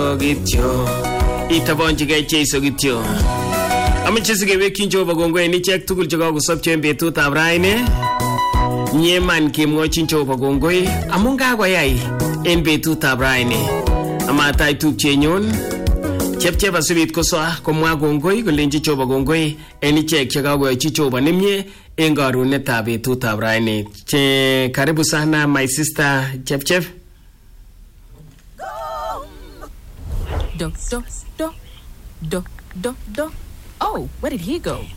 Jeiso kityo itobonchigei Jeiso kityo ameche sikewekyin Jehova kongoi en ichek tugul chekakosopcho en betutab raini nyeman kemwochin Jehova kongoi amun kakoyai en betutab raini amatach tupchenyun chepchep asibit kosoa komwa kongoi kolenchi Jehova kongoi en ichek chekakoyochi Jehova nemie en karunetab betutab raini che karibu sana my sister chepchep Do, do, do, do, do, do. Oh, where did he go?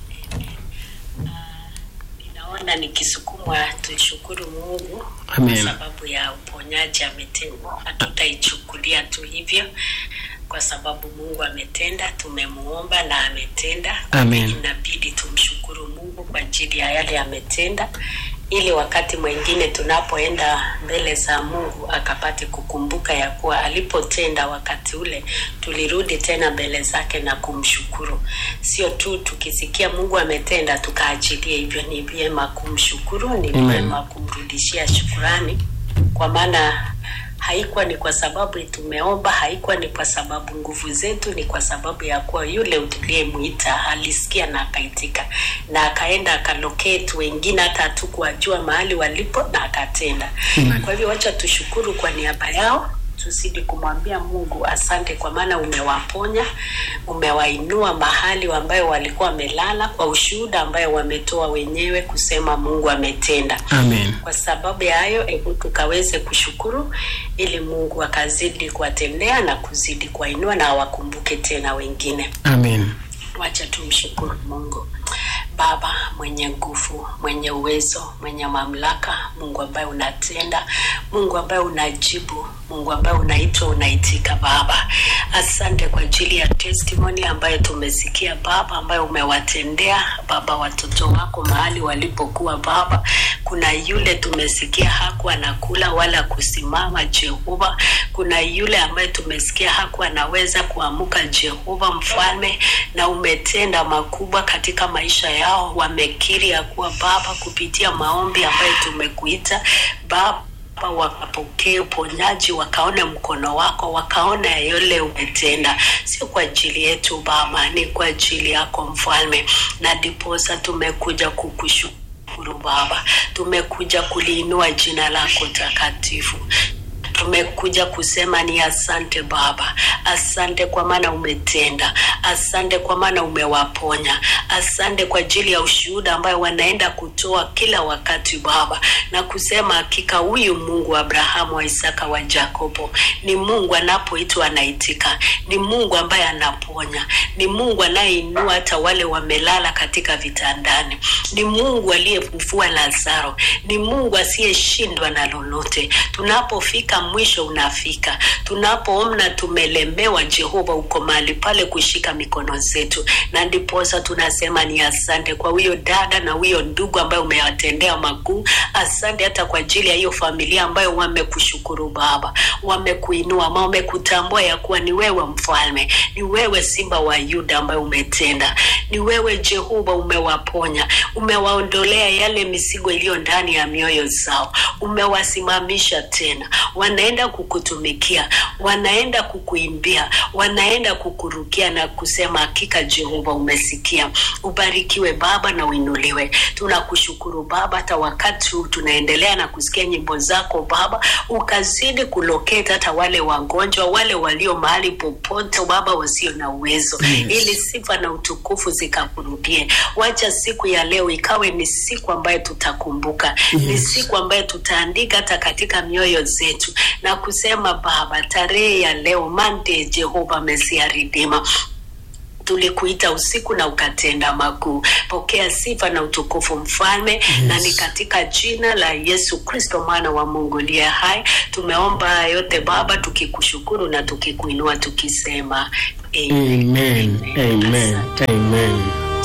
Naona nikisukumwa tushukuru Mungu Amen. kwa sababu ya uponyaji ametenda. Hatutaichukulia tu hivyo, kwa sababu Mungu ametenda, tumemuomba na ametenda. Amen. Inabidi tumshukuru Mungu kwa ajili ya yale ametenda, ili wakati mwingine tunapoenda mbele za Mungu akapate kukumbuka ya kuwa alipotenda wakati ule, tulirudi tena mbele zake na kumshukuru. Sio tu tukisikia Mungu ametenda tukaachilie hivyo, ni vyema kumshukuru, ni Amen. vyema kumrudishia shukurani, kwa maana haikuwa ni kwa sababu tumeomba, haikuwa ni kwa sababu nguvu zetu, ni kwa sababu ya kuwa yule tuliyemwita alisikia na akaitika, na akaenda akalocate wengine hata hatukuwajua mahali walipo, na akatenda. Amen. Kwa hivyo wacha tushukuru kwa niaba yao tuzidi kumwambia Mungu asante, kwa maana umewaponya, umewainua mahali ambayo walikuwa wamelala, kwa ushuhuda ambayo wametoa wenyewe kusema Mungu ametenda amen kwa sababu ya hayo hebu tukaweze kushukuru ili mungu akazidi kuwatendea na kuzidi kuwainua na awakumbuke tena wengine amen wacha tumshukuru mungu baba mwenye nguvu mwenye uwezo mwenye mamlaka mungu ambaye unatenda mungu ambaye unajibu mungu ambaye unaitwa unaitika baba asante kwa ajili ya testimony ambayo tumesikia baba ambayo umewatendea baba watoto wako mahali walipokuwa baba kuna yule tumesikia hakuwa anakula wala kusimama jehova kuna yule ambaye tumesikia hakuwa anaweza kuamuka jehova mfalme na umetenda makubwa katika maisha yao wamekiri ya kuwa baba kupitia maombi ambayo tumekuita baba Baba, wakapokee uponyaji, wakaone mkono wako, wakaona yale umetenda, sio kwa ajili yetu Baba, ni kwa ajili yako Mfalme, na ndiposa tumekuja kukushukuru Baba, tumekuja kuliinua jina lako takatifu tumekuja kusema ni asante baba asante kwa maana umetenda asante kwa maana umewaponya asante kwa ajili ya ushuhuda ambayo wanaenda kutoa kila wakati baba na kusema hakika huyu mungu wa abrahamu wa isaka wa jakobo ni mungu anapoitwa anaitika ni mungu ambaye anaponya ni mungu anayeinua hata wale wamelala katika vitandani ni mungu aliyemfufua lazaro ni mungu asiyeshindwa na lolote tunapofika mwisho unafika tunapoona tumelemewa jehova uko mahali pale kushika mikono zetu na ndiposa tunasema ni asante kwa huyo dada na huyo ndugu ambayo umewatendea makuu asante hata kwa ajili ya hiyo familia ambayo wamekushukuru baba wamekuinua ma wamekutambua ya kuwa ni wewe mfalme ni wewe simba wa yuda ambayo umetenda ni wewe jehova umewaponya umewaondolea yale mizigo iliyo ndani ya mioyo zao umewasimamisha tena wanaenda kukutumikia wanaenda kukuimbia wanaenda kukurukia na kusema hakika jehova umesikia ubarikiwe baba na uinuliwe tunakushukuru baba hata wakati huu tunaendelea na kusikia nyimbo zako baba ukazidi kuloketa hata wale wagonjwa wale walio mahali popote baba wasio na uwezo Yes. ili sifa na utukufu zikakurudie wacha siku ya leo ikawe ni siku ambayo tutakumbuka ni Yes. siku ambayo tutaandika hata katika mioyo zetu na kusema baba tarehe ya leo mande jehova mesia ridima tulikuita usiku na ukatenda makuu pokea sifa na utukufu mfalme yes. na ni katika jina la yesu kristo mwana wa mungu liye hai tumeomba haya yote baba tukikushukuru na tukikuinua tukisema amen amen Asante. amen